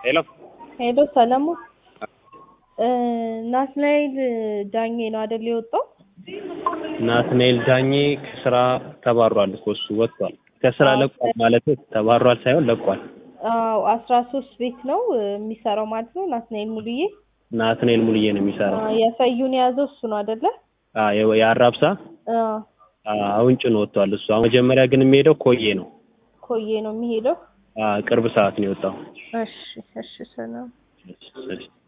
ሄሎ ሄሎ ሰለሙ ናትናኤል ዳኜ ነው አይደል የወጣው? ናትናኤል ዳኜ ከስራ ተባሯል እኮ እሱ ወጥቷል። ከስራ ለቋል ማለት ተባሯል ሳይሆን ለቋል። አዎ አስራ ሶስት ቤት ነው የሚሰራው ማለት ነው። ናትናኤል ሙሉዬ ናትናኤል ሙሉዬ ነው የሚሰራው። አ፣ የፈዩን የያዘው እሱ ነው አይደለ? አ፣ የ- የአራብሳ አ፣ አ፣ አሁን ጭኖ ወጥቷል እሱ። አሁን መጀመሪያ ግን የሚሄደው ኮዬ ነው። ኮዬ ነው የሚሄደው። አ፣ ቅርብ ሰዓት ነው የወጣው። እሺ እሺ ሰላም እሺ።